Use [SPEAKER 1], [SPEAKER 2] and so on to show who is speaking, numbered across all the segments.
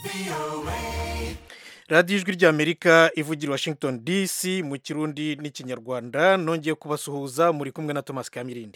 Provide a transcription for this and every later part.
[SPEAKER 1] radiyo ijwi ry'amerika ivugira i washington dc mu kirundi n'ikinyarwanda nongeye kubasuhuza muri kumwe na thomas kamirindi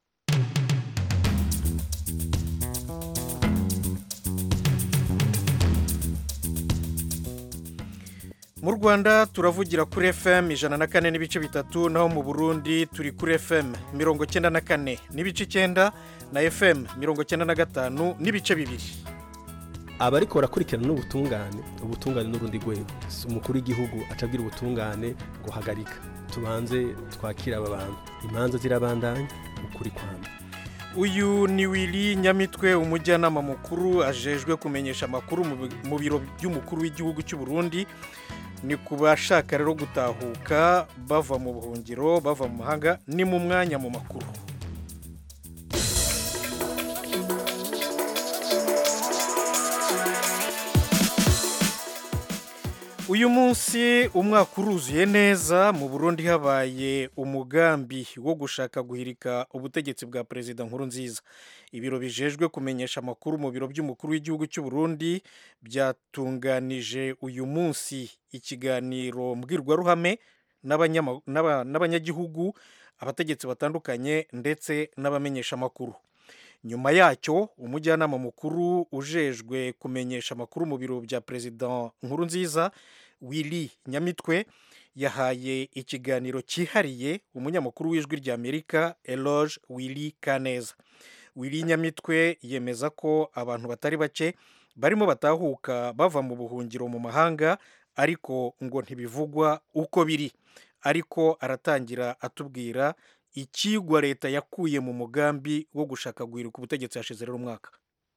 [SPEAKER 1] mu rwanda turavugira kuri fm ijana na kane n'ibice bitatu naho mu burundi turi kuri fm mirongo cyenda na kane n'ibice icyenda na fm mirongo cyenda na gatanu n'ibice bibiri
[SPEAKER 2] abariko barakurikirana n'ubutungane ubutungane n'urundi rwego umukuru w'igihugu acabwira ubutungane ngo hagarika tubanze twakire aba bantu imanza zirabandanya ukuri kwanda
[SPEAKER 1] uyu ni wili nyamitwe umujyanama mukuru ajejwe kumenyesha amakuru mu biro by'umukuru w'igihugu cy'u Burundi ni ku bashaka rero gutahuka bava mu buhungiro bava mu mahanga ni mu mwanya mu makuru uyu munsi umwaka uruzuye neza mu burundi habaye umugambi wo gushaka guhirika ubutegetsi bwa perezida nkuru nziza ibiro bijejwe kumenyesha amakuru mu biro by'umukuru w'igihugu cy'u Burundi byatunganije uyu munsi ikiganiro mbwirwaruhame n'abanyagihugu abategetsi batandukanye ndetse n'abamenyesha amakuru nyuma yacyo umujyanama mukuru ujejwe kumenyesha amakuru mu biro bya perezida nkuru nziza wili nyamitwe yahaye ikiganiro cyihariye umunyamakuru w'ijwi ry'amerika eloge wili kaneza wili nyamitwe yemeza ko abantu batari bake barimo batahuka bava mu buhungiro mu mahanga ariko ngo ntibivugwa uko biri ariko aratangira atubwira ikigwa leta yakuye mu mugambi wo gushaka guhirika ubutegetsi hashize rero umwaka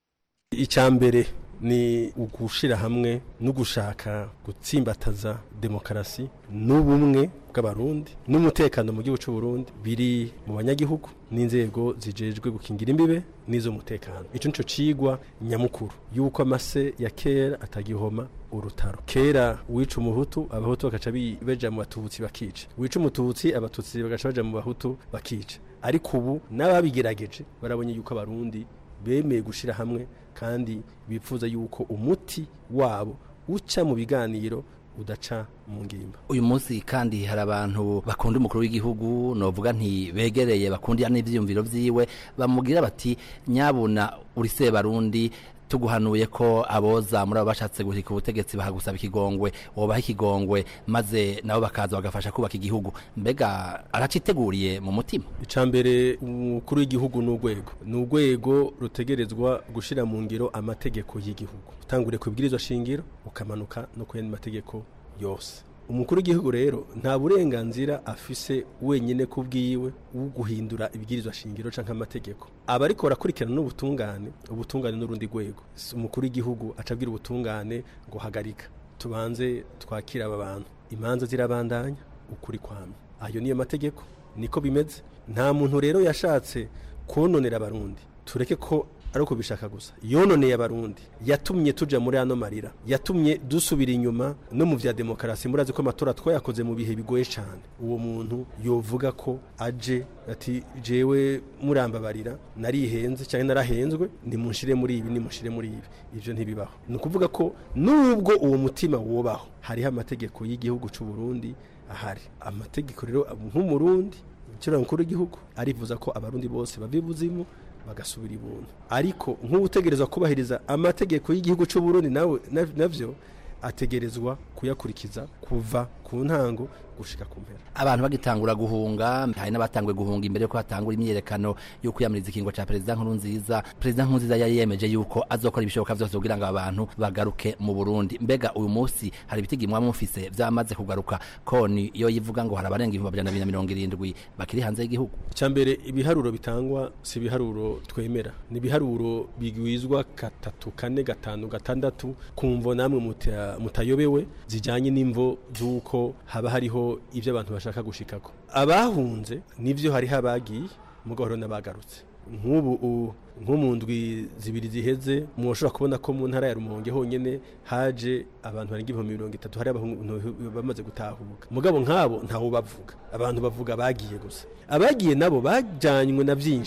[SPEAKER 2] icya mbere ni ugushyira hamwe no gushaka gutsimbataza demokarasi n'ubumwe bw'abarundi n'umutekano mu gihugu cy'u Burundi biri mu banyagihugu n'inzego zijejwe gukingira imbibe n'iz'umutekano icyo nicyo cigwa nyamukuru yuko amase ya kera atagihoma urutaro kera wica umuhutu abahutu bagaca baja mu batutsi bakica wica umututsi abatutsi bagaca baja mu bahutu bakica ariko ubu n'ababigerageje barabonye yuko abarundi bemeye gushyira hamwe kandi bifuza yuko umuti wabo uca mu biganiro udaca mu ngimba
[SPEAKER 3] uyu munsi kandi hari abantu bakunda umukuru w'igihugu novuga nti begereye bakundira n'ivyiyumviro vyiwe bamubwira bati nyabuna uri sebarundi tuguhanuye ko aboza muri abo bashatse guhirika ubutegetsi bahagusaba ikigongwe wobaha ikigongwe maze nabo bakaza bagafasha kubaka igihugu mbega araciteguriye mu mutima
[SPEAKER 2] icya mbere umukuru w'igihugu ni urwego ni urwego rutegerezwa gushyira mu ngiro amategeko y'igihugu utangure ku ibwirizwa shingiro ukamanuka no ku yandi mategeko yose umukuru w'igihugu rero nta burenganzira afise wenyine ku bwiwe wo guhindura ibwirizwa shingiro cyangwa amategeko aba ariko barakurikirana n'ubutungane ubutungane n'urundi rwego umukuru w'igihugu acabwira ubutungane ngo hagarika tubanze twakire aba bantu imanza zirabandanya ukuri kwame ayo niyo mategeko niko bimeze nta muntu rero yashatse kononera abarundi tureke ko ari uko bishaka gusa yononeye abarundi yatumye tuja muri ano marira yatumye dusubira inyuma no mu vya demokarasi murazi ko amatora twayakoze mu bihe bigoye cyane uwo muntu yovuga ko aje ati jewe murambabarira narihenze cyangwa narahenzwe nimunshire muri ibi nimunshire muri ibi ivyo ntibibaho ni ukuvuga ko nubwo uwo mutima wobaho hariho amategeko y'igihugu c'u Burundi ahari amategeko rero nk'umurundi ukira mukuru w'igihugu arifuza ko abarundi bose bava ibuzimu bagasubira ibuntu ariko nk'ubutegerezwa kubahiriza amategeko y'igihugu cy'u Burundi nawe navyo ategerezwa kuyakurikiza kuva ku ntango gushika ku mpera
[SPEAKER 3] abantu bagitangura guhunga hari n'abatanguye guhunga imbere yuko hatangura imyiyerekano yo kwiyamiriza ikingo ca perezida nkuru nziza perezida nkuru nziza yari yemeje yuko azokora ibishoboka vyose kugira ngo abantu bagaruke mu Burundi mbega uyu munsi hari ibitigi mwa mufise vyamaze kugaruka koni iyo yivuga ngo hari abarenga ibihumbi amajana abiri na mirongo irindwi bakiri hanze y'igihugu
[SPEAKER 2] icya mbere ibiharuro bitangwa si ibiharuro twemera ni ibiharuro bigwizwa gatatu kane gatanu gatandatu kumvo namwe mutayobewe zijanye n'imvo z'uko haba hariho ibyo abantu bashaka gushikako abahunze nivyo hariho abagiye mugabo hariho n'abagarutse nk'ubu nko mu ndwi zibiri ziheze mushobora kubona ko mu ntara ya rumonge honyine haje abantu barenga ibihumbi mirongo itatu hari abantu bamaze gutahuka mugabo nk'abo ntawo bavuga abantu bavuga bagiye gusa abagiye nabo bajanywe na byinshi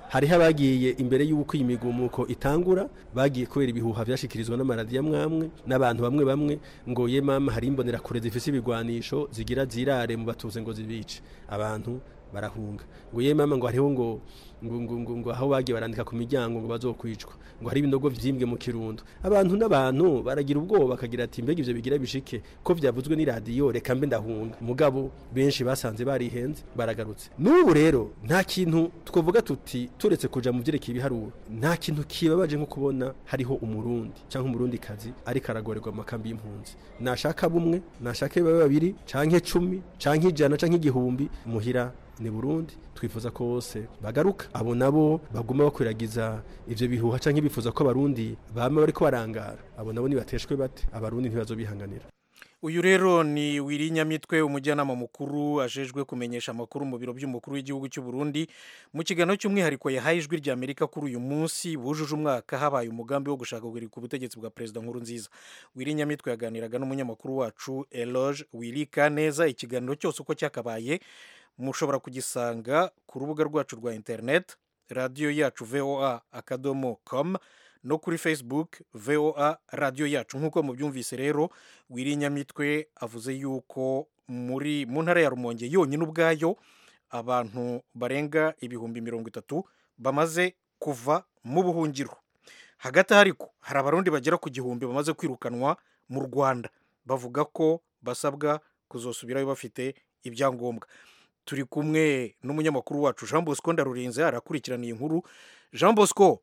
[SPEAKER 2] hariho abagiye imbere y'uko iyi migumuko itangura bagiye kubera ibihuha byashikirizwa n'amaradiyo amwamwe n'abantu bamwe bamwe ngo ye mama hari imbonera kure zifise ibigwanisho zigira zirare mu batuze ngo zibice abantu barahunga ngo ye mama ngo hariho ngo ngo ngo ngo ngo aho bagiye barandika ku miryango ngo bazokwicwa ngo hari ibinogo vyimbwe mu kirundo abantu n'abantu baragira ubwoba bakagira ati mbega ivyo bigira bishike ko vyavuzwe ni radio reka mbe ndahunga mugabo benshi basanze barihenze baragarutse n'ubu rero nta kintu twovuga tuti turetse kuja mu vyerekeye ibiharuro nta kintu kibabaje nko kubona hariho umurundi canke umurundi kazi ariko aragorerwa mu makambi y'impunzi nashaka bumwe nashaka babe babiri canke cumi canke ijana canke igihumbi muhira ni Burundi twifuza ko bose bagaruka abo nabo baguma bakwiragiza ivyo bihuha canke bifuza ko abarundi bama bariko barangara abo nabo nibateshwe bate abarundi ntibazobihanganira
[SPEAKER 1] uyu rero ni wirinyamitwe umujyanama mukuru ajejwe kumenyesha amakuru mu biro by'umukuru w'igihugu cy'u Burundi mu kiganiro cy'umwihariko yahaye ijwi rya Amerika kuri uyu munsi bujuje umwaka habaye umugambi wo gushaka guhirika ubutegetsi bwa perezida nkuru nziza wirinyamitwe yaganiraga n'umunyamakuru wacu Eloge Wirika neza ikiganiro cyose uko cyakabaye mushobora kugisanga ku rubuga rwacu rwa internet radiyo yacu voa akadomo com no kuri facebook voa radiyo yacu nk'uko mubyumvise rero wirinyamitwe avuze yuko muri mu ntara ya rumonge yonyine ubwayo abantu barenga ibihumbi mirongo itatu bamaze kuva mu buhungiro hagati aho ariko hari abarundi bagera ku gihumbi bamaze kwirukanwa mu rwanda bavuga ko basabwa kuzosubirayo bafite ibyangombwa turi kumwe n'umunyamakuru wacu jean bosco ndarurinze arakurikirana iyi nkuru jean bosco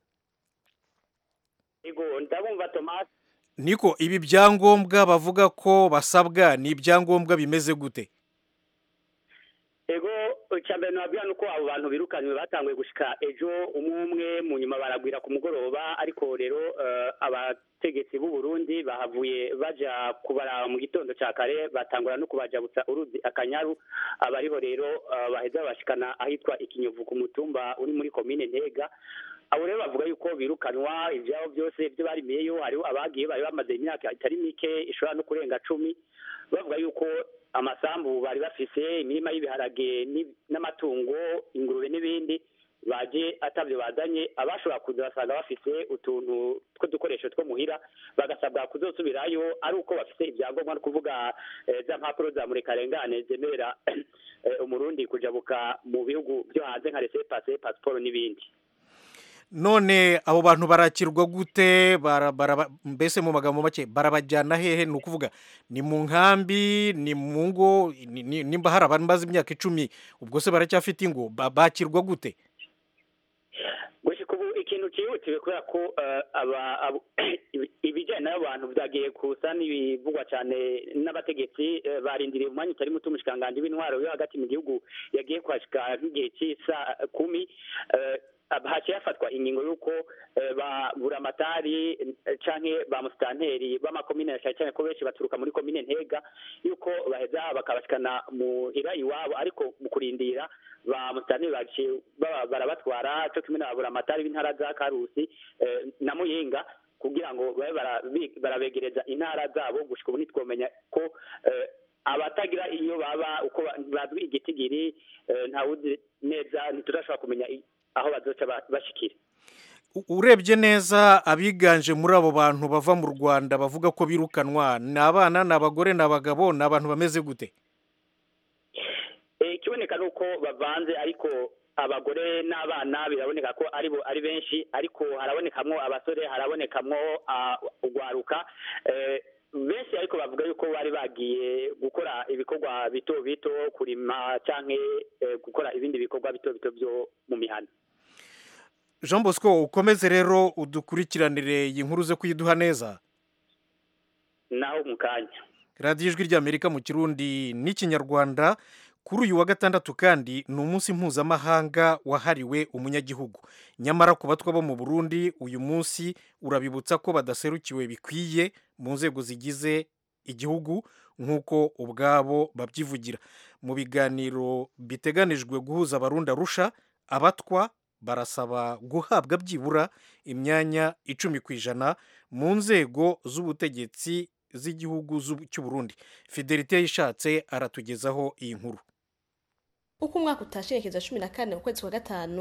[SPEAKER 4] ndabumva tomasi
[SPEAKER 1] niko ibi byangombwa bavuga ko basabwa ni ibyangombwa bimeze gute
[SPEAKER 4] ego mbere nababwira ni uko abo bantu birukanywe batanguye gushyika ejo umwe umwe mu nyuma baragwira ku mugoroba ariko rero abategetsi b'u Burundi bahavuye bajya kubara mu gitondo cya kare batangura no kubajabutsa uruzi akanyaru abariho rero baheza bashikana ahitwa ikinyovu ku mutumba uri muri komine ntega abo rero bavuga yuko birukanwa ibyabo byose ibyo barimiyeyo hariho abagiye bari bamaze imyaka itari mike ishobora no kurenga cumi bavuga yuko amasambu bari bafise imirima y'ibiharage n'amatungo ingurube n'ibindi baje atabyo bazanye abashobora kuza basanga bafise utuntu tw'udukoresho two muhira bagasabwa kuzosubirayo ari uko bafise ibyangombwa no kuvuga za mpapuro za murekarengane zemerera umurundi kujabuka mu bihugu byo hanze nka rese pase pasiporo n'ibindi
[SPEAKER 1] none abo bantu barakirwa gute mbese mu magambo make barabajyana hehe ni ukuvuga ni mu nkambi ni mu ngo nimba hari abantu bazi imyaka icumi ubwo se baracyafite ingo bakirwa gute
[SPEAKER 4] ubu ikintu cyihutiwe kubera ko ibijyanye n'abantu byagiye kusa n'ibivugwa cyane n'abategetsi barindiriye umwanya utari muto umushikiranganji w'intwaro yo hagati mu gihugu yagiye kwashika nk'igihe cy'isa kumi haciye hafatwa ingingo y'uko ba buramatari canke ba musitanteri b'amakomine cyane cyane ko benshi baturuka muri komine ntega yuko baheza bakabashikana muhira iwabo ariko mu kurindira ba musitanteri baciye barabatwara co kimwe na buramatari b'intara za karusi na muyinga kugira ngo babe barabegereza intara zabo gushika ubu ntitwomenya ko abatagira iyo baba uko bazwi igitigiri ntawuzi neza ntiturashobora kumenya aho bazoca bashikira
[SPEAKER 1] urebye neza abiganje muri abo bantu bava mu rwanda bavuga ko birukanwa ni abana ni abagore ni abagabo ni abantu bameze gute
[SPEAKER 4] ikiboneka ni uko bavanze ariko abagore n'abana biraboneka ko ari bo ari benshi ariko harabonekamwo abasore harabonekamwo urwaruka benshi ariko bavuga yuko bari bagiye gukora ibikorwa bito bito kurima cyangwa gukora ibindi bikorwa bito bito byo mu mihanda
[SPEAKER 1] jean bosco ukomeze rero udukurikiranire iyi nkuru ze kuyiduha neza
[SPEAKER 4] naho mu kanya
[SPEAKER 1] radiyo ijwi ry'amerika mu kirundi n'ikinyarwanda kuri uyu wa gatandatu kandi ni umunsi mpuzamahanga wahariwe umunyagihugu nyamara ku batwa bo mu burundi uyu munsi urabibutsa ko badaserukiwe bikwiye mu nzego zigize igihugu nk'uko ubwabo babyivugira mu biganiro biteganijwe guhuza abarundi arusha abatwa barasaba guhabwa byibura imyanya icumi ku ijana mu nzego z'ubutegetsi z'igihugu cy'u Burundi fidelite yishatse aratugezaho iyi nkuru
[SPEAKER 5] uko umwaka utasherekeza cumi na kane mu kwezi kwa gatanu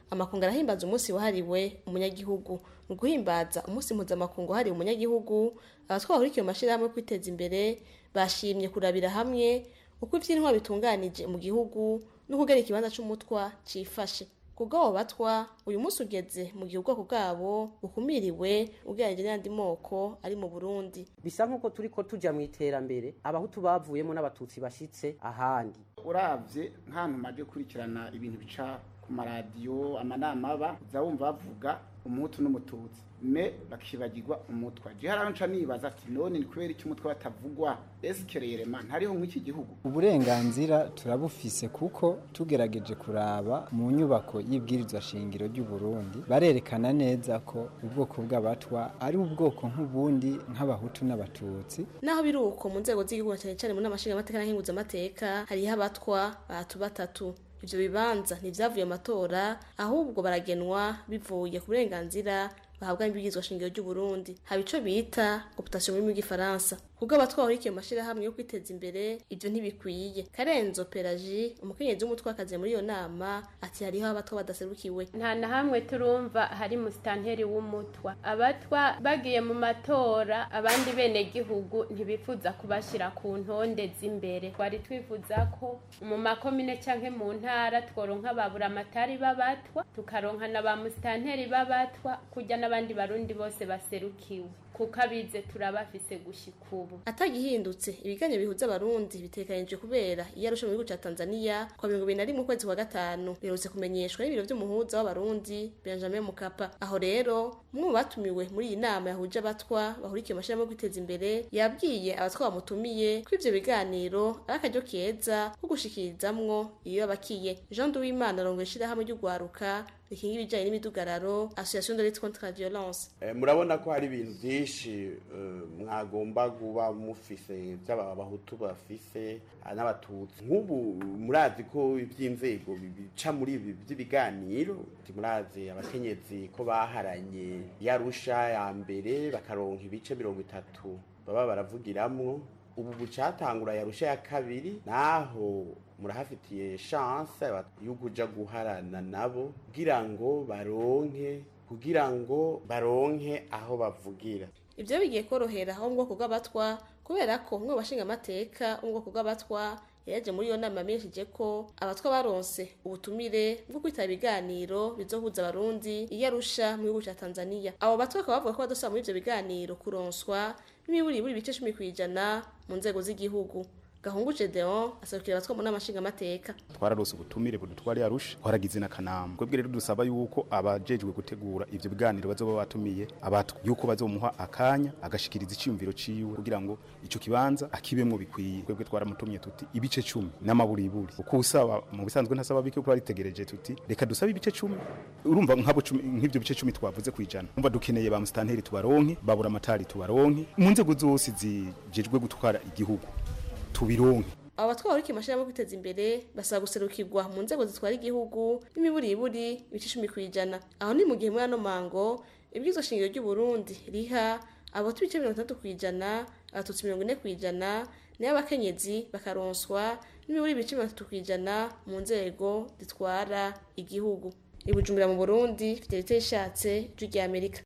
[SPEAKER 5] amakungu arahimbaza umunsi wahariwe umunyagihugu mu guhimbaza umunsi mpuzamakungu wahariwe umunyagihugu abatwa bahurikiye mu mashyirahamwe yo kwiteza imbere bashimye kurabira hamwe uko ivy'intwa bitunganije mu gihugu no kugera ikibanza c'umutwa cifashe kubw'abo batwa uyu munsi ugeze mu gihe ubwoko bwabo bukumiriwe ugereranije n'ayandi moko ari mu burundi
[SPEAKER 6] bisa nk'uko turi ko tujya mu iterambere abahutu bavuyemo n'abatutsi bashitse ahandi
[SPEAKER 7] uravye nk'ahantu maje kurikirana ibintu bica ku maradiyo amanama aba uza wumva bavuga umuhutu n'umututsi me bakibagirwa umutwa je haraho nca nibaza ati none ni kubera iki umutwe batavugwa esikereyerema ntariho nk'iki gihugu
[SPEAKER 8] uburenganzira turabufise kuko tugerageje kuraba mu nyubako y'ibwirizwa shingiro ry'u Burundi barerekana neza ko ubwoko bw'abatwa ari ubwoko nk'ubundi nk'abahutu n'abatutsi
[SPEAKER 5] naho biri uko mu nzego z'igihugu na cyane cyane mu nama nshingamateka n'ahinguzamateka hariho abatwa batatu batatu ivyo bibanza ntivyavuye mu matora ahubwo baragenwa bivuye ku burenganzira bahabwa n'ibwirizwa shingiro ry'u Burundi haba ico bita optation mu rurimi rw'igifaransa kubwo abatwa bahurikiye mu mashirahamwe yo kwiteza imbere ivyo ntibikwiye karenzo pelaji umukenyezi w'umutwakazi muri iyo nama ati hariho abatwa badaserukiwe
[SPEAKER 9] nta na hamwe turumva hari musitanteri w'umutwa abatwa bagiye mu matora abandi bene gihugu ntibifuza kubashira ku ntonde z'imbere twari twifuza ko mu makomine canke mu ntara tworonka babura amatari b'abatwa tukaronka na ba musitanteri b'abatwa kurya n'abandi barundi bose baserukiwe kuko abize turabafise gushika ubu
[SPEAKER 5] atagihindutse ibiganiro bihuza abarundi bitekanijwe kubera iyo arusha mu gihugu ca Tanzania kwa mirongo ibiri na rimwe ukwezi kwa gatanu biherutse kumenyeshwa n'ibiro vy'umuhuza w'abarundi Benjamin Mukapa aho rero umwe mu batumiwe muri iyi nama yahuje abatwa bahurikiye mu mashirahamwe yo kwiteza imbere yabwiye abatwa bamutumiye ko ivyo biganiro ari akaryo keza ko gushikirizamwo iyo bakiye Jean Duwimana arongoye ishirahamwe ry'ugwaruka rikinga ibijanye n'imidugararo association de lutte contre la violence
[SPEAKER 10] murabona ko hari ibintu byinshi mwagomba kuba mufise by'abahutu bafise n'abatutsi nk'ubu murazi ko iby'inzego bica muri ibi by'ibiganiro murazi abakenyezi ko baharanye yarusha ya mbere bakaronka ibice mirongo itatu baba baravugiramwo ubu bucatangura yarusha ya kabiri naho murahafitiye chance yo kuja guharana nabo kugira ngo baronke kugira ngo baronke aho bavugira
[SPEAKER 5] ivyo bigiye korohera aho mu bwoko bw'abatwa kubera ko umwe mu bashinga amateka wo mu bwoko bw'abatwa yaje muri iyo nama yamenyesheje ko abatwa baronse ubutumire bwo kwitaba ibiganiro bizohuza abarundi iyo arusha mu gihugu ca tanzania abo batwa bakaba bavuga ko badosaba muri ivyo biganiro kuronswa n'imiburiburi ibice cumi kw'ijana mu nzego z'igihugu gahungu gedeon aserukira abatwa mu nama nshingamateka
[SPEAKER 7] twararose ubutumire budutwari arusha twaragize n'akanama twebwe rero dusaba yuko abajejwe gutegura ivyo biganiro bazoba batumiye abatwa yuko bazomuha akanya agashikiriza iciyumviro ciwe kugira ngo ico kibanza akibemwo bikwiye twebwe twaramutumye tuti ibice cumi n'amaburiburi uko usaba mu bisanzwe ntasaba bike kuko baritegereje tuti reka dusabe ibice cumi urumva nk'abo nk'ivyo bice cumi twavuze kwijana umva dukeneye ba musitanteri tubaronke babura amatari tubaronke mu nzego zose zijejwe gutwara igihugu tubironke
[SPEAKER 5] abo batwara bariko amashirahamwe yo kwiteza imbere basaba guserukirwa mu nzego zitwara igihugu n'imiburiburi ibice icumi kw'ijana aho ni mu gihe muri ano mango ibwirizwa shingiro ry'u Burundi riha abahutu ibice mirongo itandatu kw'ijana abatutsi mirongo ine kw'ijana nayo abakenyezi bakaronswa n'imiburi ibice mirongo itatu kw'ijana mu nzego zitwara igihugu i Bujumbura mu Burundi Fidelite yishatse ijwi rya Amerika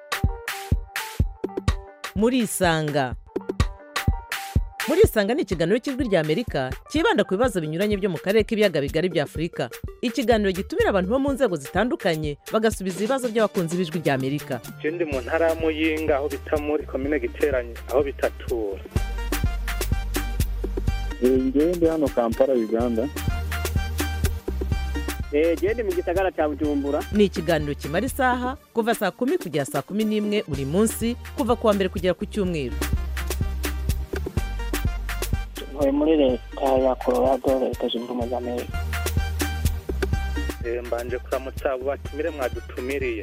[SPEAKER 11] muri isanga muri isanga ni ikiganiro cy'ijwi rya amerika cyibanda ku bibazo binyuranye byo mu karere k'ibiyaga bigari bya afurika ikiganiro gitumira abantu bo mu nzego zitandukanye bagasubiza ibibazo by'abakunzi b'ijwi rya amerika
[SPEAKER 12] je ndi mu ntara ya muyinga aho bita muri komine giteranye aho bitatura
[SPEAKER 13] ngewe ndi hano kampala uganda
[SPEAKER 14] gende mu gisagara cya bujumbura
[SPEAKER 11] ni ikiganiro kimara isaha kuva saa kumi kugera saa kumi n'imwe buri munsi kuva ku wa mbere kugera ku cyumweru
[SPEAKER 15] ntuye muri leta ya colorado leta zunze ubumwe za amerika
[SPEAKER 12] mbanje kuramutsa abo batumire mwadutumiriye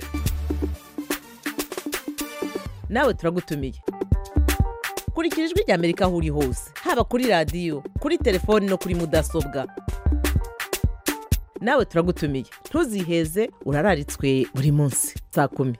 [SPEAKER 11] nawe turagutumiye kurikira ijwi rya amerika aho uri hose haba kuri radiyo kuri telefoni no kuri mudasobwa nawe turagutumiye ntuziheze urararitswe buri munsi saa kumi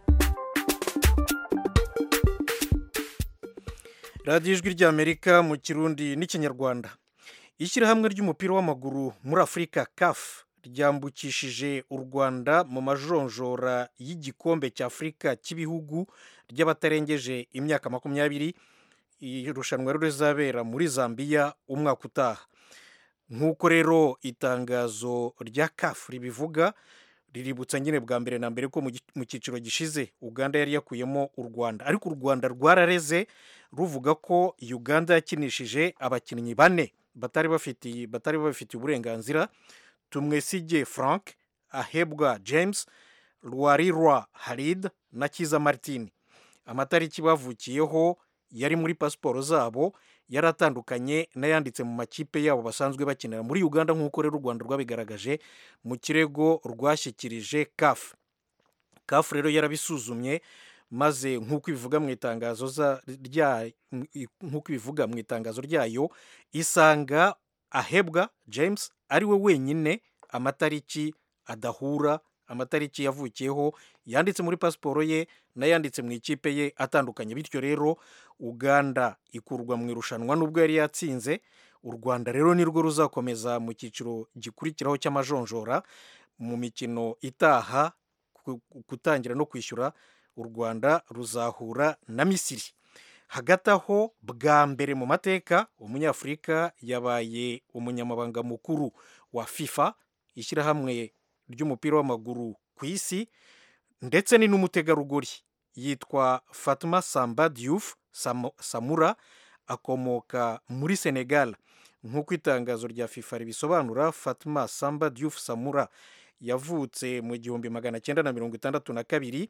[SPEAKER 1] radiyo ijwi ry'amerika mu kirundi n'ikinyarwanda ishyirahamwe ry'umupira w'amaguru muri afurika kafu ryambukishije u rwanda mu majonjora y'igikombe cy'afurika cy'ibihugu ry'abatarengeje imyaka makumyabiri irushanwa rero rizabera muri zambia umwaka utaha nk'uko rero itangazo rya kafu ribivuga riributsa nyine bwa mbere na mbere ko mu gi- mu cyiciro gishize uganda yari yakuyemo u rwanda ariko u rwanda rwarareze ruvuga ko uganda yakinishije abakinnyi bane batari bafitiye batari babifitiye uburenganzira tumwesige frank ahebwa james rwarirwa harid na kiza martin amatariki bavukiyeho yari muri pasiporo zabo yari atandukanye n'ayanditse mu makipe yabo basanzwe bakinira muri uganda nk'uko rero u rwanda rwabigaragaje mu kirego rwashyikirije kafu kafu rero yarabisuzumye maze nk'uko ibivuga mu itangazo za- rya- nk'uko ibivuga mu itangazo ryayo isanga ahebwa james ari we wenyine amatariki adahura amatariki yavukiyeho yanditse muri pasiporo ye n'ayanditse mu ikipe ye atandukanye bityo rero uganda ikurwa mu irushanwa n'ubwo yari yatsinze u rwanda rero nirwo ruzakomeza mu cyiciro gikurikiraho cy'amajonjora mu mikino itaha ku- gutangira no kwishyura u rwanda ruzahura na misiri hagati aho bwa mbere mu mateka umunyafurika yabaye umunyamabanga mukuru wa fifa ishyirahamwe ry'umupira w'amaguru ku isi ndetse ni n'umutegarugori yitwa fatuma samba diouf Sam- samura akomoka muri senegal nk'uko itangazo rya fifa ribisobanura fatuma samba diouf samura yavutse mu gihumbi magana cyenda na mirongo itandatu na kabiri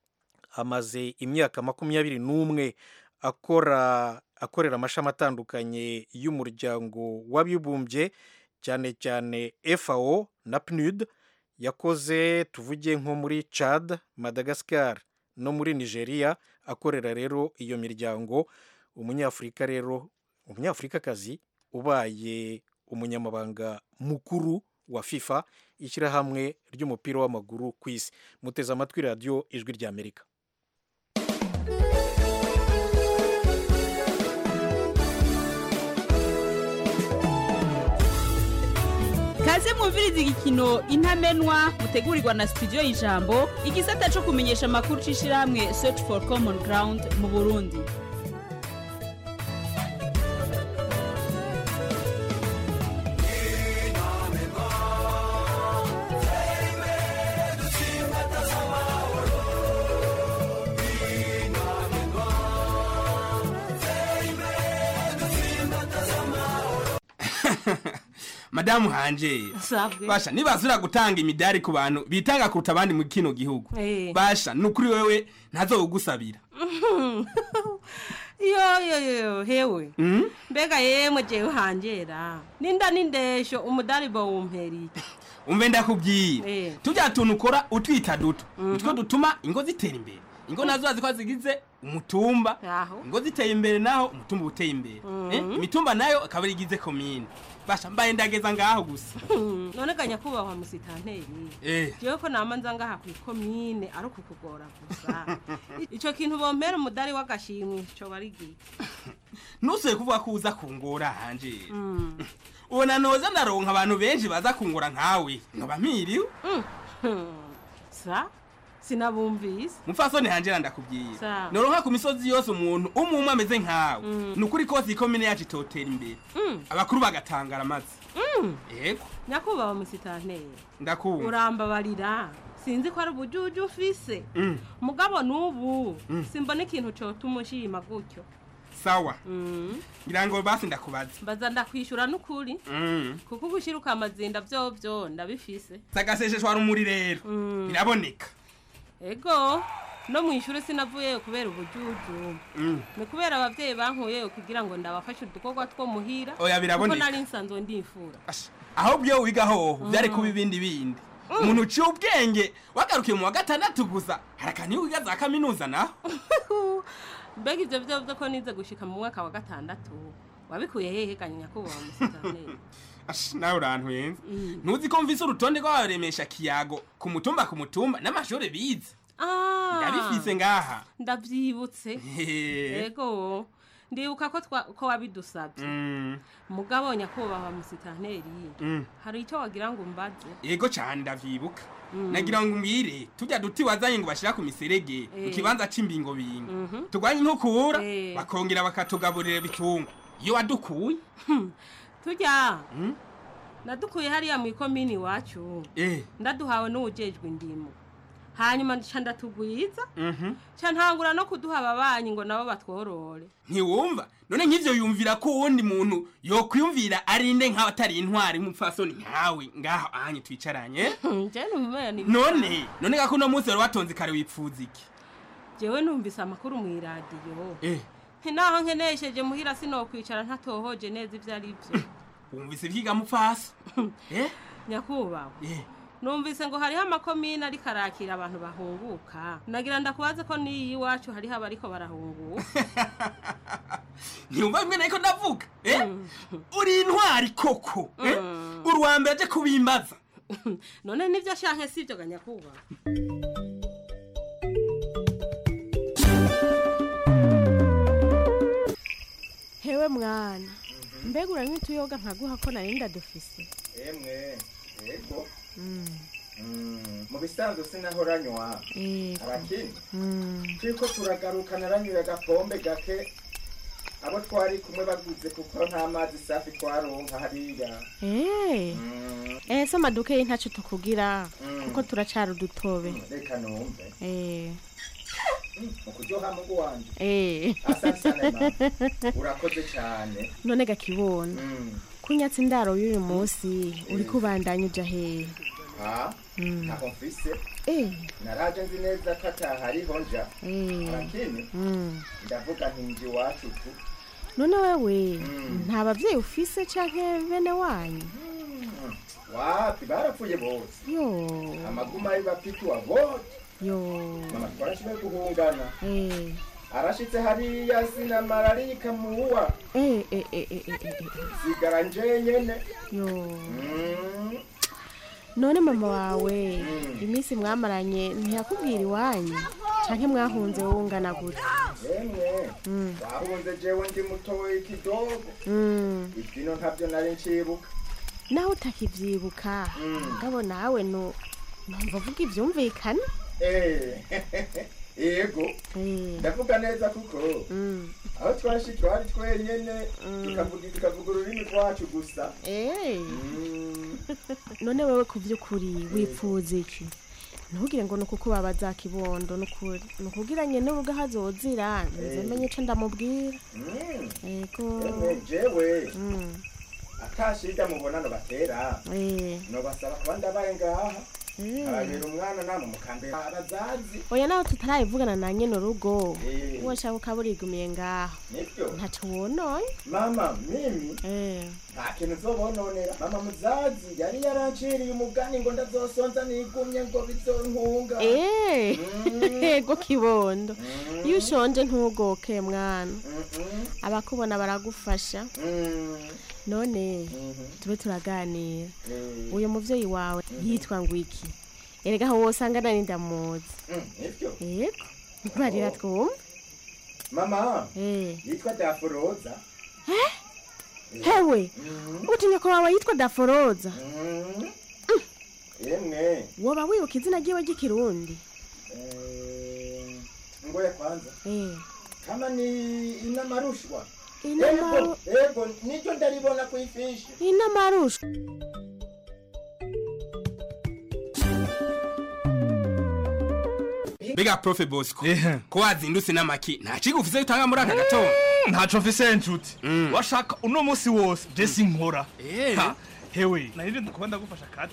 [SPEAKER 1] amaze imyaka makumyabiri n'umwe akora akorera amashami atandukanye y'umuryango w'abibumbye cyane cyane fao na pnud yakoze tuvuge nko muri chad madagascar no muri nigeria akorera rero iyo miryango umunyafurika rero umunyafurikakazi ubaye umunyamabanga mukuru wa fifa ishyirahamwe ry'umupira w'amaguru ku isi muteze amatwi radiyo ijwi ry'amerika
[SPEAKER 16] kaze mwumviriza igikino intamenwa mutegurirwa na studio y'ijambo igisata cyo kumenyesha amakuru c'ishirahamwe search for common ground mu burundi
[SPEAKER 17] madamu hanje
[SPEAKER 18] Sabwe.
[SPEAKER 17] basha nibazura gutanga imidari ku bantu bitanga kuruta abandi mu kino gihugu
[SPEAKER 18] Eh.
[SPEAKER 17] basha nukuri wewe ntazowugusabira
[SPEAKER 18] yo yo yo hewe
[SPEAKER 17] Mm?
[SPEAKER 18] mbega yemwe jewe hanjera ninda nindesho umudari bawumpera iki
[SPEAKER 17] umve ndakubwira
[SPEAKER 18] Eh.
[SPEAKER 17] tujya tuntu ukora utwita duto utwo dutuma ingo zitera imbere ingo nazo bazi ko zigize umutumba
[SPEAKER 18] Aho.
[SPEAKER 17] ingo ziteye imbere naho umutumba uba uteye imbere
[SPEAKER 18] Mhm.
[SPEAKER 17] Eh, imitumba nayo akaba ari igize komine basha mbaye ndageza ngaho gusa
[SPEAKER 18] none ga nyakubahwa musitanteri
[SPEAKER 17] Eh.
[SPEAKER 18] jewe ko nama nza ngaha kw'ikomine ari ukukugora gusa ico kintu bompera umudari w'agashimwe coba ari giki
[SPEAKER 17] ntusuye kuvuga ko uza kungora hanje ubona noza ndaronka abantu benshi baza kungora nkawe nkaba mpiriwe
[SPEAKER 18] sa sinabumvise
[SPEAKER 17] mupfasoni hanje ndakubwiye
[SPEAKER 18] Sawa.
[SPEAKER 17] noronka ku misozi yose umuntu umwe umwe ameze nkawe ni ukuri kose ikomine yacu itotera imbere abakuru bagatangara amazi yego
[SPEAKER 18] nyakubahwa musitanteri
[SPEAKER 17] ndakumva
[SPEAKER 18] urambabarira sinzi ko ari ubujuju ufise
[SPEAKER 17] Mm.
[SPEAKER 18] mugabo n'ubu
[SPEAKER 17] Mm.
[SPEAKER 18] simbona ikintu cotuma ushima gutyo
[SPEAKER 17] sawa ngira ngo basi ndakubaza
[SPEAKER 18] mbaza ndakwishura n'ukuri
[SPEAKER 17] Mm.
[SPEAKER 18] kuko ugushyira ukamazinda vyovyo ndabifise
[SPEAKER 17] sagasesheshwa rumuri rero biraboneka
[SPEAKER 18] ego no mu ishuri sinavuyeyo kubera ubujuju
[SPEAKER 17] Mm.
[SPEAKER 18] ni kubera abavyeyi bankuyeyo kugira ngo ndabafashe udukorwa two muhira
[SPEAKER 17] Oya, biraboneka.
[SPEAKER 18] kuko nari nsanzwe ndifura
[SPEAKER 17] ahubwo iyo wiga hoho byari kuba ibindi bindi umuntu uciye ubwenge wagarukiye mu wa gatandatu gusa harakana iyo wiga za kaminuza naho
[SPEAKER 18] mbega ivyo vyovyo ko nize gushika mu mwaka wa gatandatu wabikuye hehe kanya nyakubahwa musitanteri
[SPEAKER 17] Ash, nawe urantwenza ntuzi ko mvise urutonde rw'abaremesha kiyago ku mutumba ku mutumba n'amashuri bize
[SPEAKER 18] Ah,
[SPEAKER 17] ndabifise ngaha
[SPEAKER 18] ndavyibutse
[SPEAKER 17] Hehe.
[SPEAKER 18] ego ndibuka ko twa- ko wabidusabye
[SPEAKER 17] Mm,
[SPEAKER 18] mugabo nyakubahwa musitanteri
[SPEAKER 17] mm.
[SPEAKER 18] hari icyo wagira ngo umbaze
[SPEAKER 17] yego cyane ndavyibuka
[SPEAKER 18] Mm.
[SPEAKER 17] nagira ngo umbwire tujya duti wazanye ngo bashira ku miserege mu
[SPEAKER 18] Eh.
[SPEAKER 17] kibanza c'imbingo bingo
[SPEAKER 18] Mhm.
[SPEAKER 17] turwanye inkukura
[SPEAKER 18] Eh.
[SPEAKER 17] bakongera bakatugaburira bitungwa iyo wadukuye
[SPEAKER 18] tujya
[SPEAKER 17] Mm.
[SPEAKER 18] nadukuye hariya mu ikomini iwacu
[SPEAKER 17] eh
[SPEAKER 18] ndaduhawe n'uwujejwe indimo hanyuma nca ndatugwiza
[SPEAKER 17] mhm
[SPEAKER 18] nca ntangura no kuduha ababanyi ngo nabo batworore
[SPEAKER 17] ntiwumva none nk'ivyo yumvira ko uwundi muntu yokwiyumvira arinde nk'abatari intwari nk'umupfasoni nkawe ngaho ahanye twicaranye
[SPEAKER 18] je numenya ni
[SPEAKER 17] none none gako uno munsi wari watonze kare wipfuza iki
[SPEAKER 18] jewe numvise amakuru mu iradiyo
[SPEAKER 17] eh
[SPEAKER 18] nti naho nkenesheje muhira sinokwicara ntatohoje neza ivyo ari vyo
[SPEAKER 17] wumvise ivyiga mupfasa eh
[SPEAKER 18] nyakubahwa
[SPEAKER 17] eh
[SPEAKER 18] numvise ngo hariho amakomine ariko arakira abantu bahunguka nagira ndakubaze ko n'iyi iwacu hariho abariko barahunguka
[SPEAKER 17] ntiyumva bimwe nariko ndavuga eh uri intwari koko eh uri uwa mbere aje kubimbaza
[SPEAKER 18] none nivyo shanke sivyo ga nyakubahwa
[SPEAKER 19] hewe mwana mbega uranywa utuyoga nkaguha ko narinda dufise
[SPEAKER 20] emwe yego Mm, mu bisanzwe sinahoranywa
[SPEAKER 19] Yego.
[SPEAKER 20] arakini
[SPEAKER 19] Mm.
[SPEAKER 20] turiko turagaruka naranyuye agapombe gake abo twari kumwe baguze kuko nta mazi safi twaronka hariya
[SPEAKER 19] Eh. Eh, se amaduka ye ntaco tukugira
[SPEAKER 20] Mm.
[SPEAKER 19] kuko turacari udutobe
[SPEAKER 20] reka numve
[SPEAKER 19] Eh.
[SPEAKER 20] mu kuryoha mugu wanje
[SPEAKER 19] Eh.
[SPEAKER 20] asante sana mama urakoze cyane
[SPEAKER 19] none gakibona
[SPEAKER 20] Mm.
[SPEAKER 19] kunyatsa indaro y'uyu munsi uri kubandanya uja hehe
[SPEAKER 20] ha
[SPEAKER 19] Mm.
[SPEAKER 20] ntaho mfise
[SPEAKER 19] Eh.
[SPEAKER 20] naraje nzi neza ko atahariho nja
[SPEAKER 19] Eh.
[SPEAKER 20] arakini
[SPEAKER 19] Mm.
[SPEAKER 20] ndavuga nti nje iwacu tu
[SPEAKER 19] none wewe
[SPEAKER 20] Mm.
[SPEAKER 19] nta bavyeyi ufise canke bene wanyu
[SPEAKER 20] wapi barapfuye bose
[SPEAKER 19] yo
[SPEAKER 20] amaguma ari bapituwa bose
[SPEAKER 19] yo
[SPEAKER 20] mama twarashoboye guhungana
[SPEAKER 19] Eh.
[SPEAKER 20] arashitse hariya sina mararika muwa
[SPEAKER 19] Eh, eh, eh, eh, eh, eh, eh.
[SPEAKER 20] sigara nje nyene
[SPEAKER 19] yo
[SPEAKER 20] Mm.
[SPEAKER 19] none mama wawe
[SPEAKER 20] Mm.
[SPEAKER 19] iminsi mwamaranye ntiyakubwira iwanyu canke mwahunze wowe ungana gute
[SPEAKER 20] yemwe
[SPEAKER 19] Mm.
[SPEAKER 20] wahunze jewe ndi mutoyi kidogo
[SPEAKER 19] Mm.
[SPEAKER 20] ivyino ntavyo nari ncibuka
[SPEAKER 19] naho utakivyibuka
[SPEAKER 20] Mm.
[SPEAKER 19] ngabo nawe no numva uvuga ivyumvikana
[SPEAKER 20] Eh, yego
[SPEAKER 19] Eh.
[SPEAKER 20] ndavuga neza kuko
[SPEAKER 19] Mm.
[SPEAKER 20] aho twashi twari twenyene tukavuga tukavuga ururimi rwacu gusa
[SPEAKER 19] Eh.
[SPEAKER 20] Mm.
[SPEAKER 19] none wewe ku vy'ukuri wipfuza iki ntugire ngo nuko kubabaza kibondo nukuri nukugira nyene ubwo hazozira nze
[SPEAKER 20] Eh.
[SPEAKER 19] menye ico ndamubwira
[SPEAKER 20] Mm.
[SPEAKER 19] ego
[SPEAKER 20] Yemwe jewe
[SPEAKER 19] Mm.
[SPEAKER 20] atashida mubonano batera
[SPEAKER 19] Eh.
[SPEAKER 20] nobasaba kuba ndabaye ngaha
[SPEAKER 19] Eh.
[SPEAKER 20] arabera umwana namwe mukambera abazazi
[SPEAKER 19] oya nawe tutarayivugana na nyene urugo
[SPEAKER 20] Eh.
[SPEAKER 19] woshaka ukaba urigumiye ngaho
[SPEAKER 20] nibyo
[SPEAKER 19] ntaco wononye
[SPEAKER 20] mama mimi
[SPEAKER 19] Eh.
[SPEAKER 20] nta kintu uzobononera mama muzazi yari yaranciriye umugani ngo ndazosonza nigumye ngo bizontunga
[SPEAKER 19] Eh.
[SPEAKER 20] Mm.
[SPEAKER 19] ego kibondo
[SPEAKER 20] Mm.
[SPEAKER 19] iyo ushonje ntugoke mwana
[SPEAKER 20] Mm-mm.
[SPEAKER 19] abakubona baragufasha
[SPEAKER 20] Mm.
[SPEAKER 19] none
[SPEAKER 20] Mhm.
[SPEAKER 19] tube turaganira
[SPEAKER 20] Eh.
[SPEAKER 19] uyu muvyeyi wawe yitwa ngo iki erega aho wosanga nari ndamuzi
[SPEAKER 20] Mm, nivyo
[SPEAKER 19] yego barira twumve
[SPEAKER 20] mama
[SPEAKER 19] Eh.
[SPEAKER 20] yitwa daforoza
[SPEAKER 19] hewe utinya ko wawe yitwa daforoza
[SPEAKER 20] Mm. yemwe
[SPEAKER 19] woba wibuka izina ryiwe ry'ikirundi
[SPEAKER 20] Eh, ngoya kwanza
[SPEAKER 19] Eh.
[SPEAKER 20] kama ni inamarushwa
[SPEAKER 19] Inamaru-
[SPEAKER 20] ego ego niryo ndaribona ku ifishi
[SPEAKER 19] inamarusha
[SPEAKER 17] Biga profe Bosco. Ko wazindutse n'amaki. Nta kigo ufise utanga muri aka gatondo.
[SPEAKER 21] ntaco mfise nshuti washaka uno musi wose je sinkora
[SPEAKER 17] Eh.
[SPEAKER 21] Ha, hewe narinde kuba ndagufasha akazi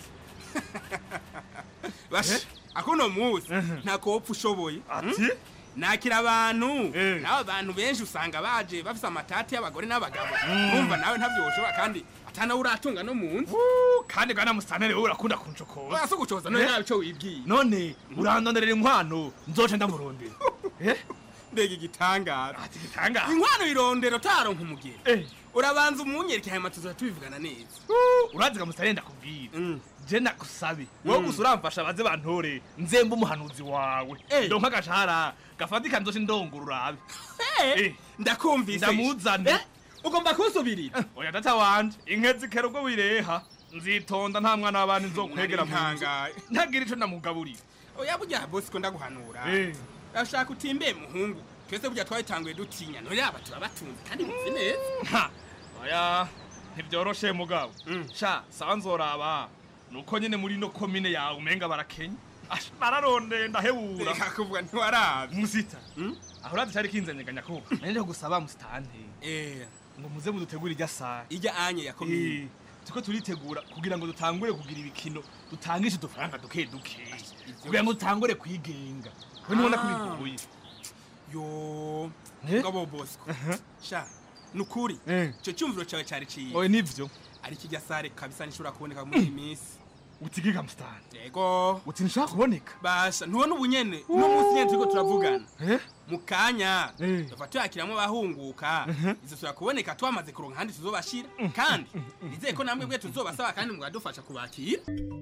[SPEAKER 17] Bash. Akuno muzi nta kopfa ushoboye.
[SPEAKER 21] Ati?
[SPEAKER 17] Nakira abantu. Nawe abantu benshi usanga baje bafise amatati y'abagore n'abagabo. Urumva nawe ntavyo woshobora kandi atana uratunga no mu nzu.
[SPEAKER 21] kandi bwana musantere wowe urakunda kuncokoza
[SPEAKER 17] Oya, si ugucoza, none nawe ico wibwiye.
[SPEAKER 21] none urandonderera inkwano nzoce ndamurondera
[SPEAKER 17] Mbega igitangaza.
[SPEAKER 21] ati gitangaza
[SPEAKER 17] Inkwano irondero taronka umugeni. Urabanza umunyereke hanyuma tuzoza tubivugana neza.
[SPEAKER 21] uraziga musantere ndakubwira je nakusabe wowe gusa uramfasha baze bantore nzembe umuhanuzi wawe ndonka agashahara gafatika nzoce ndongura urabe
[SPEAKER 17] ndakumvise
[SPEAKER 21] ndamuzane
[SPEAKER 17] ugomba kunsubirira
[SPEAKER 21] oya data wanje inke zikera ubwo wireha nzitonda nta mwana w'abandi nzokwegera mu nzu
[SPEAKER 17] Ntangaye.
[SPEAKER 21] ntagira ico ndamugaburira
[SPEAKER 17] oya burya bosi ko ndaguhanura
[SPEAKER 21] Eh.
[SPEAKER 17] urashaka utimbe muhungu twese burya twabitanguye dutinya none aba turabatunze kandi muzi neza
[SPEAKER 21] Ha, oya ntivyoroshe mugabo sha sawa nzoraba nuko nyene muri no komine yawe umenga barakenya Ash, bararondeye ndahebura
[SPEAKER 17] Reka kuvuga ntiwarabe
[SPEAKER 21] musita aho urazi cari kinzanyeganya ko nanje gusaba musitante ngo muze mudutegure irya sare
[SPEAKER 17] irya anye ya komine
[SPEAKER 21] Eh, turiko turitegura kugira ngo dutangure kugira ibikino dutangishe udufaranga duke duke kugira ngo dutangure kwigenga we nibona ko
[SPEAKER 17] Ah.
[SPEAKER 21] bigoye
[SPEAKER 17] yo
[SPEAKER 21] Eh?
[SPEAKER 17] ngabo bosco sha nukuri ico cyumviro cawe cari ciye
[SPEAKER 21] oye nivyo
[SPEAKER 17] ari kijya sare kabisa nishobora kuboneka muri iyi minsi
[SPEAKER 21] utigiga musitante
[SPEAKER 17] yego
[SPEAKER 21] uti nshaka kuboneka
[SPEAKER 17] basha ntubona ubu nyene uno munsi nyene turiko turavugana mu kanya tuva tuyakiramwo abahunguka izosubira kuboneka twamaze kuronka ahandi tuzobashira kandi nizeye ko namwe bwe tuzobasaba kandi mwadufasha kubakira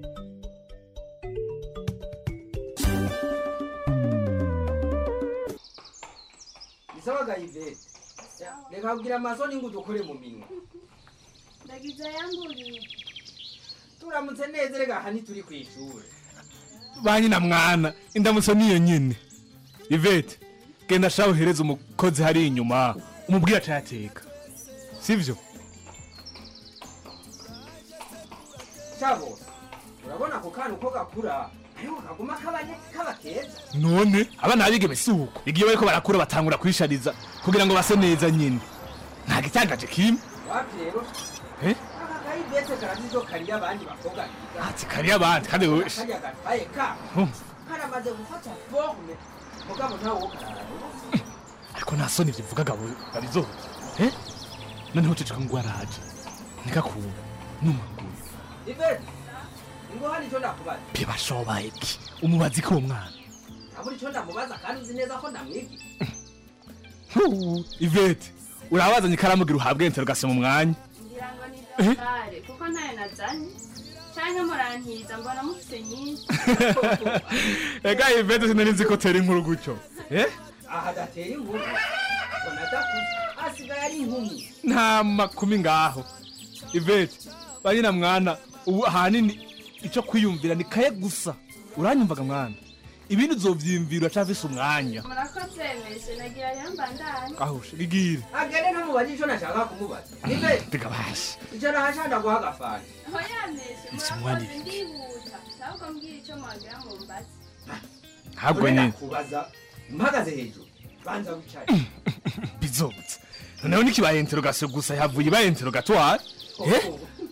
[SPEAKER 3] isabaga ivete reka kugira amasoni ngo udukore mu minwa
[SPEAKER 9] ndagize yamburiye
[SPEAKER 3] turamutse neza reka aha ntituri ku ishuri
[SPEAKER 21] banyina mwana indamutso niyo nyene ivete genda shaho uhereze umukozi hari inyuma umubwire acayateka sivyo
[SPEAKER 3] cyabo urabona ako kana uko gakura ariko kaguma kabanye kaba keza
[SPEAKER 21] none abana babigeme si uko igihe bariko barakura batangura kwishariza kugira ngo base neza nyine nta gitangaje kimwe
[SPEAKER 3] wapi rero
[SPEAKER 21] Eh?
[SPEAKER 3] aka kayivete karazizo kariya abandi bakobwa biga
[SPEAKER 21] ati kariya abandi kandi wowe
[SPEAKER 3] kariya gatwaye ka
[SPEAKER 21] Hmm.
[SPEAKER 3] karamaze gufata forme mugabo ntawe wo karara
[SPEAKER 21] ariko nta soni ivyo uvuga gabo babizoza eh noneho uceceka ngo araje ntikakunda numaguru
[SPEAKER 3] ivete ngo hano icyo ndakubaza
[SPEAKER 21] bibashobaye ki umubazi ko uwo mwana
[SPEAKER 3] abura icyo ndamubaza kandi uzi neza ko ndamwigira
[SPEAKER 21] Huu, ivete urabazanye ikaramu gira uhabwe interogasiyo mu mwanya
[SPEAKER 9] ngira ngo ni dosare kuko ntayo nazanye canke murantiza mbona mufise nyinshi
[SPEAKER 21] ega ivete sinari nzi ko tera inkuru gutyo eh
[SPEAKER 3] aha gatera inkuru mbona adakuze asigaye ari inkumi
[SPEAKER 21] nta makumi ngaho ivete banyina mwana ubu ahanini icyo kwiyumvira ni kaye gusa uranyumvaga mwana ibindi uzovyiyumvira uracafise umwanya
[SPEAKER 9] murakoze meshe nagira yamba ndani
[SPEAKER 21] ahushe bigire
[SPEAKER 3] agende ntamubaze icyo nashaka kumubaza ivete
[SPEAKER 21] bigabashe
[SPEAKER 3] icyo nahashanda guha agafanta
[SPEAKER 9] hoya meshe
[SPEAKER 21] Ese
[SPEAKER 9] murakoze
[SPEAKER 21] mwandi.
[SPEAKER 9] ndihuta ahubwo mbwira ico mwagira mu mbazi
[SPEAKER 21] ntabwo nyine
[SPEAKER 3] kubaza mpagaze hejuru banza wicaye
[SPEAKER 21] bizobutse noneho nikibaye interogasiyo gusa yavuye ibaye interogatware eh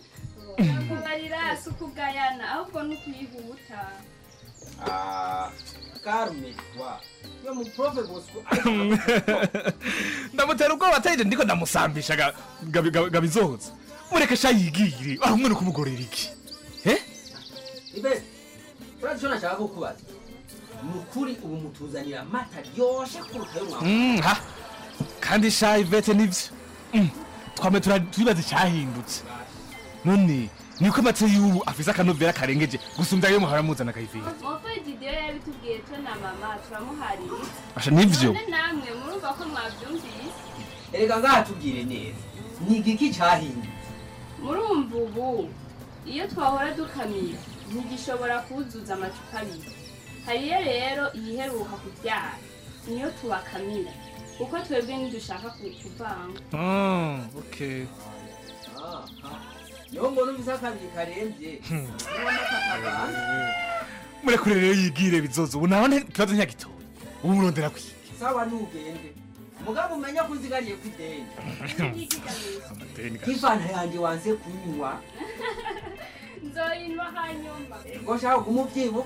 [SPEAKER 9] kubarira si ukugayana ahubwo ni ukuyihuta
[SPEAKER 3] Ah, karume wa yo mu profe bosco
[SPEAKER 21] ndamutera ubwoba atayije ndiko ndamusambisha ga- gabi- gabi- gabizoza mureke sha yigire aho umwe kumugorera iki
[SPEAKER 3] ivete urazi icyo nashaka kukubaza ni ukuri ubu mutuzanira amata ryoshe kuruta yo mwawe
[SPEAKER 21] Mm, ha kandi sha ivete nivyo Mm, twame tura- turibaza icyahindutse none niko amata y'ubu afise akanovera karengeje gusumvya ayo muhora muzana kayivete
[SPEAKER 9] mopo ididiyo yabitubwiye twe na mama turamuharira
[SPEAKER 21] Asha nivyo
[SPEAKER 9] none namwe murumva ko mwavyumvise
[SPEAKER 3] erega ngaha tubwire neza ni igiki cyahindutse
[SPEAKER 9] murumva ubu iyo twahora dukamira ntigishobora kuzuza amacupa abiri hariyo rero iyiheruka kubyara niyo tubakamira kuko twebwe ntidushaka ku- kuvanga
[SPEAKER 21] Ah, okay
[SPEAKER 3] niho mbona umvise akabiri karembye niho amata akabanza
[SPEAKER 21] murekure rero yigire bizoza ubu naho nte- ikibazo ntiyagitoye ubu murondera kwi
[SPEAKER 3] sawa nugende mugabo umenya ko uzigariye ku ideni
[SPEAKER 21] amadeni ga-
[SPEAKER 3] nk'ifanta yanjye wanze kunywa
[SPEAKER 9] nzoyinwa hanyuma
[SPEAKER 3] ngo nshaka kumubyibuka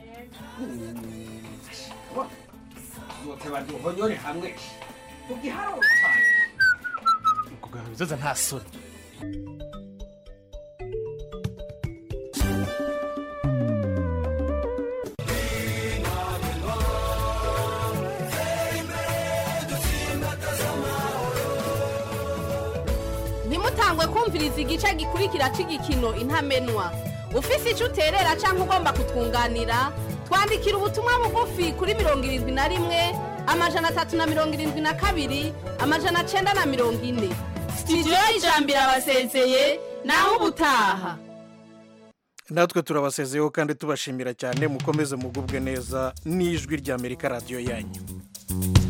[SPEAKER 3] zoteba duhonyore hamwe kugiharo cyane
[SPEAKER 21] kugaha bizoza nta soni
[SPEAKER 22] ntimutangwe kumviriza igice gikurikira cy'igikino intamenwa
[SPEAKER 2] ufise icyo uterera cyangwa ugomba kutwunganira twandikira ubutumwa bugufi kuri mirongo irindwi na rimwe amajana atatu na mirongo irindwi na kabiri amajana cyenda na mirongo ine sitidiyo y'ijambo irabasezeye naho ubutaha
[SPEAKER 1] natwe turabasezeyeho kandi tubashimira cyane mukomeze mugubwe neza n'ijwi ry'amerika radiyo yanyu